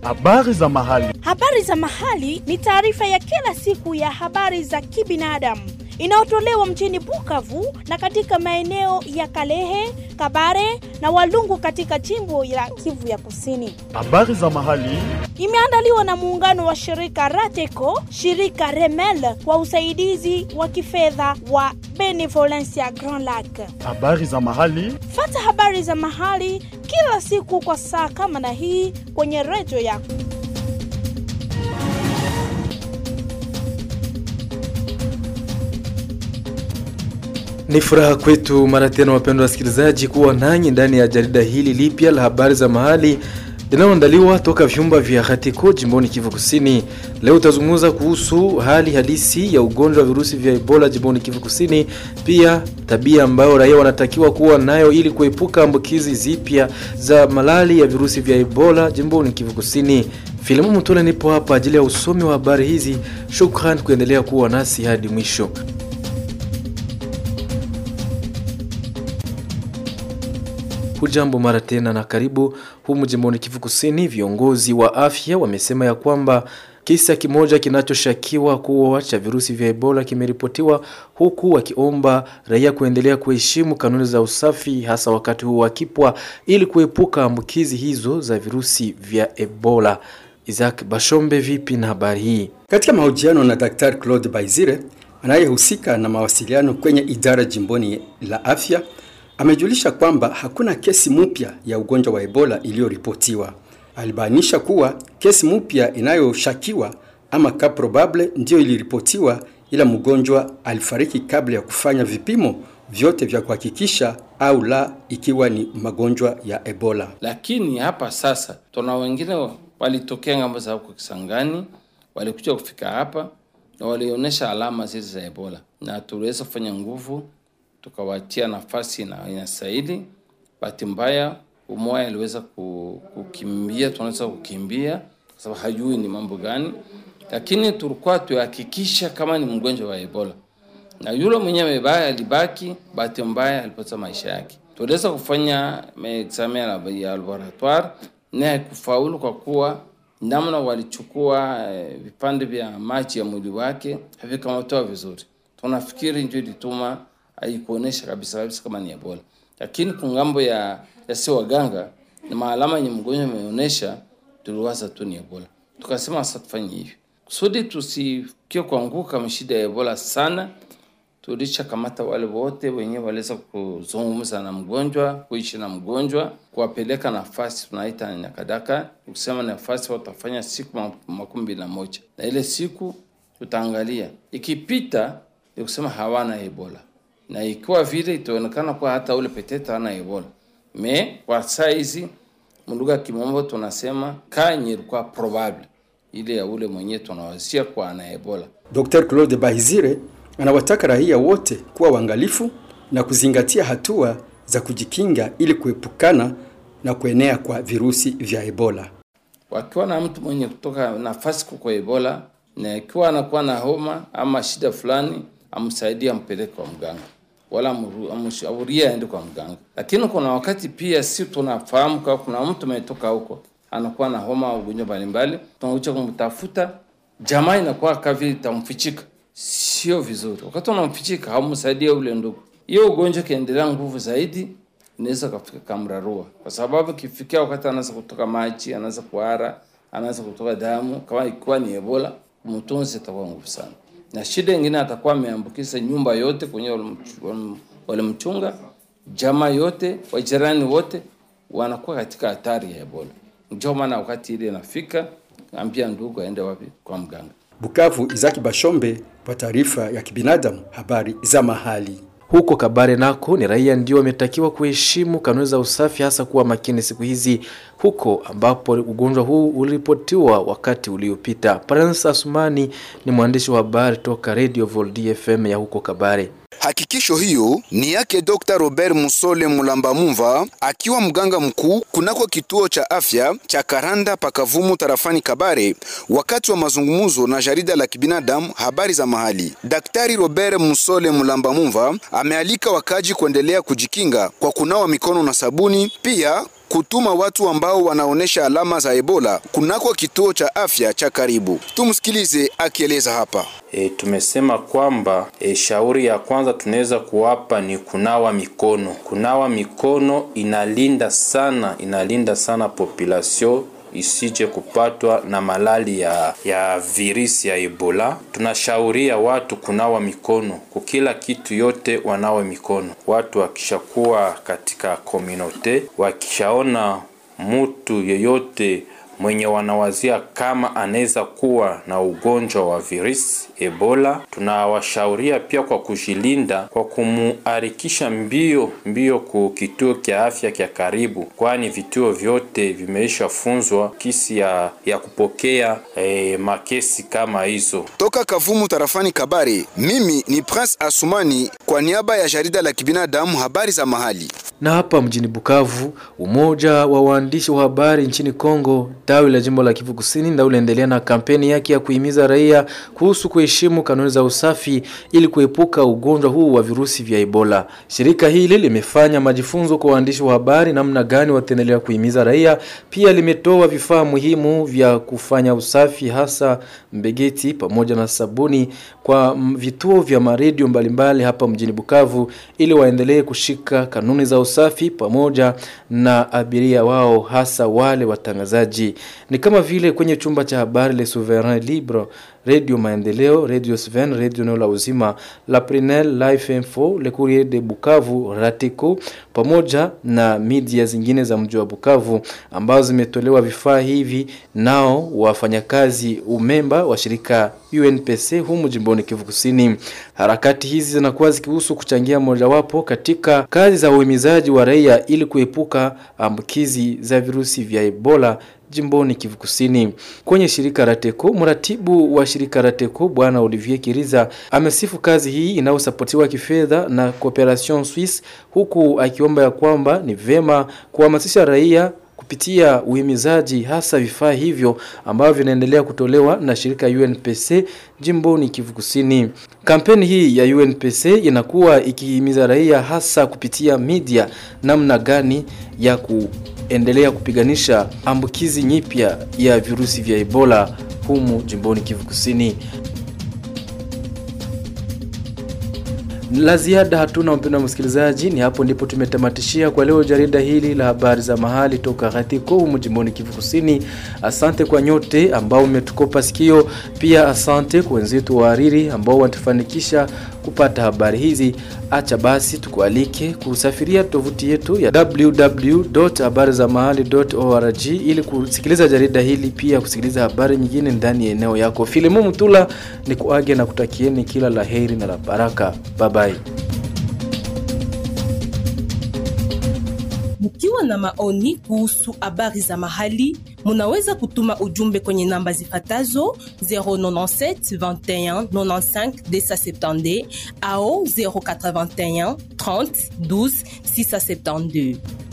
Habari za mahali. Habari za mahali ni taarifa ya kila siku ya habari za kibinadamu inayotolewa mjini Bukavu na katika maeneo ya Kalehe, Kabare na Walungu katika jimbo la Kivu ya Kusini. Habari za mahali. Imeandaliwa na muungano wa shirika Rateco, shirika Remel kwa usaidizi wa kifedha wa Benevolencia Grand Lac. Habari za mahali. Fata habari za mahali kila siku kwa saa kama na hii kwenye redio yako. Ni furaha kwetu mara tena, wapendwa wasikilizaji, kuwa nanyi ndani ya jarida hili lipya la habari za mahali linaloandaliwa toka vyumba vya Hatiko jimboni Kivu Kusini. Leo utazungumza kuhusu hali halisi ya ugonjwa wa virusi vya Ebola jimboni Kivu Kusini, pia tabia ambayo raia wanatakiwa kuwa nayo ili kuepuka ambukizi zipya za malali ya virusi vya Ebola jimboni Kivu Kusini. Filimu Mutule nipo hapa ajili ya usomi wa habari hizi. Shukran kuendelea kuwa nasi hadi mwisho. Hujambo mara tena na karibu humu jimboni Kivu Kusini. Viongozi wa afya wamesema ya kwamba kisa kimoja kinachoshakiwa kuwa cha virusi vya Ebola kimeripotiwa, huku wakiomba raia kuendelea kuheshimu kanuni za usafi, hasa wakati huu wakipwa, ili kuepuka ambukizi hizo za virusi vya Ebola. Isaac Bashombe, vipi na habari hii? Katika mahojiano na Daktari Claude Baizire anayehusika na mawasiliano kwenye idara jimboni la afya amejulisha kwamba hakuna kesi mpya ya ugonjwa wa Ebola iliyoripotiwa. Alibainisha kuwa kesi mpya inayoshakiwa ama ka probable ndiyo iliripotiwa, ila mgonjwa alifariki kabla ya kufanya vipimo vyote vya kuhakikisha au la ikiwa ni magonjwa ya Ebola. Lakini hapa sasa tuna wengine walitokea ngambo za huko Kisangani, walikuja kufika hapa na walionyesha alama zile za Ebola, na tuliweza kufanya nguvu tukawatia nafasi na inastahili. Bahati mbaya umoja aliweza kukimbia, tunaweza kukimbia kwa sababu hajui ni mambo gani, lakini tulikuwa tuhakikisha kama ni mgonjwa wa Ebola, na yule mwenyewe mbaya alibaki, bahati mbaya alipoteza maisha yake. Tuliweza kufanya examen ya laboratoire na haikufaulu kwa kuwa namna walichukua eh, vipande vya maji ya mwili wake havikamatoa vizuri. Tunafikiri ndio ilituma haikuonesha kabisa kabisa kama ni Ebola, lakini kwa ngambo ya ya si waganga na maalama yenye mgonjwa ameonyesha, tuliwaza tu ni Ebola. Tukasema sasa tufanye hivi kusudi tusikie kuanguka mshida ya Ebola sana. Tulisha kamata wale wote wenyewe waliweza kuzungumza na mgonjwa, kuishi na mgonjwa, kuwapeleka nafasi tunaita nyakadaka, kusema nafasi watafanya siku makumi mbili na moja na ile siku tutaangalia ikipita, ni kusema hawana Ebola na ikiwa vile itaonekana kwa hata ule petete hana Ebola. Me kwa saa hizi mlugha kimombo tunasema kanye ilikuwa probable ile ya ule mwenyewe tunawazia kwa ana Ebola. Dr. Claude Bahizire anawataka raia wote kuwa waangalifu na kuzingatia hatua za kujikinga ili kuepukana na kuenea kwa virusi vya Ebola. Wakiwa na mtu mwenye kutoka nafasi kwa Ebola na ikiwa anakuwa na homa ama shida fulani, amsaidie ampeleke kwa mganga wala amshauria aende kwa mganga. Lakini kuna wakati pia si tunafahamu kwa kuna mtu ametoka huko anakuwa na homa au ugonjwa mbalimbali, tunakuja kumtafuta, jamaa inakuwa kavi itamfichika, sio vizuri. Wakati unamfichika haumsaidie ule ndugu, hiyo ugonjwa kiendelea nguvu zaidi, inaweza kafika kamrarua, kwa sababu kifikia wakati anaanza kutoka maji, anaanza kuhara, anaanza kutoka damu, kama ikiwa ni Ebola, mtunzi itakuwa nguvu sana na shida ingine atakuwa ameambukiza nyumba yote kwenye walimchunga, jamaa yote, wajirani wote wanakuwa katika hatari ya Ebola. Ndio maana wakati ile inafika, ambia ndugu aende wapi? Kwa mganga. Bukavu, Izaki Bashombe kwa taarifa ya kibinadamu, habari za mahali. Huko Kabare nako ni raia ndio wametakiwa kuheshimu kanuni za usafi, hasa kuwa makini siku hizi, huko ambapo ugonjwa huu uliripotiwa wakati uliopita. Prince Asumani ni mwandishi wa habari toka Radio Voldi FM ya huko Kabare. Hakikisho hiyo ni yake Dr. Robert Musole Mulamba Mumva akiwa mganga mkuu kunako kituo cha afya cha Karanda pakavumu tarafani Kabare, wakati wa mazungumzo na jarida la kibinadamu habari za mahali. Daktari Robert Musole Mulamba Mumva amealika wakaji kuendelea kujikinga kwa kunawa mikono na sabuni, pia kutuma watu ambao wanaonesha alama za Ebola kunako kituo cha afya cha karibu. Tumsikilize akieleza hapa. E, tumesema kwamba e, shauri ya kwanza tunaweza kuwapa ni kunawa mikono. Kunawa mikono inalinda sana, inalinda sana population isije kupatwa na malali ya, ya virisi ya Ebola. Tunashauria watu kunawa mikono kwa kila kitu, yote wanawe mikono. Watu wakishakuwa katika komunote, wakishaona mutu yeyote mwenye wanawazia kama anaweza kuwa na ugonjwa wa virusi Ebola, tunawashauria pia kwa kujilinda kwa kumuharikisha mbio mbio ku kituo kya afya kya karibu, kwani vituo vyote vimeisha funzwa kisi ya, ya kupokea eh, makesi kama hizo. Toka Kavumu tarafani Kabare, mimi ni Prince Asumani kwa niaba ya jarida la kibinadamu habari za mahali. Na hapa mjini Bukavu, umoja wa waandishi wa habari nchini Kongo tawi la jimbo la Kivu Kusini ndio unaendelea na kampeni yake ya kuhimiza raia kuhusu kuheshimu kanuni za usafi ili kuepuka ugonjwa huu wa virusi vya Ebola. Shirika hili limefanya majifunzo kwa waandishi wa habari namna gani wataendelea kuhimiza raia. Pia limetoa vifaa muhimu vya kufanya usafi, hasa mbegeti pamoja na sabuni kwa vituo vya maredio mbalimbali hapa mjini Bukavu, ili waendelee kushika kanuni za usafi pamoja na abiria wao, hasa wale watangazaji ni kama vile kwenye chumba cha habari Le Souverain Libre, Radio Maendeleo, Radio Sven, Radio Neo la Uzima, La Prenel, Life Info, Le Courrier de Bukavu, Rateko pamoja na media zingine za mji wa Bukavu ambazo zimetolewa vifaa hivi nao wafanyakazi umemba wa shirika UNPC humu jimboni Kivu Kusini. Harakati hizi zinakuwa zikihusu kuchangia mojawapo katika kazi za uhimizaji wa raia ili kuepuka ambukizi za virusi vya Ebola jimboni Kivu Kusini. Kwenye shirika Rateko, mratibu wa shirika Rateko Bwana Olivier Kiriza amesifu kazi hii inayosapotiwa kifedha na Cooperation Suisse, huku akiomba ya kwamba ni vema kuhamasisha raia kupitia uhimizaji hasa vifaa hivyo ambavyo vinaendelea kutolewa na shirika UNPC jimboni Kivu Kusini. Kampeni hii ya UNPC inakuwa ikihimiza raia hasa kupitia media namna gani ya kuendelea kupiganisha ambukizi nyipya ya virusi vya Ebola humu jimboni Kivu Kusini. La ziada hatuna, mpendwa msikilizaji, ni hapo ndipo tumetamatishia kwa leo jarida hili la habari za mahali toka Gatiko humu jimboni Kivu Kusini. Asante kwa nyote ambao umetukopa sikio, pia asante kwa wenzetu wahariri ambao wanatufanikisha kupata habari hizi. Acha basi tukualike kusafiria tovuti yetu ya www.habarizamahali.org ili kusikiliza jarida hili, pia kusikiliza habari nyingine ndani ya eneo yako. Filimu Mutula ni kuage na kutakieni kila la heri na la baraka. Bye bye. Mkiwa na maoni kuhusu habari za mahali, munaweza kutuma ujumbe kwenye namba zifatazo 097 21 95 270 au 081 30 12 672.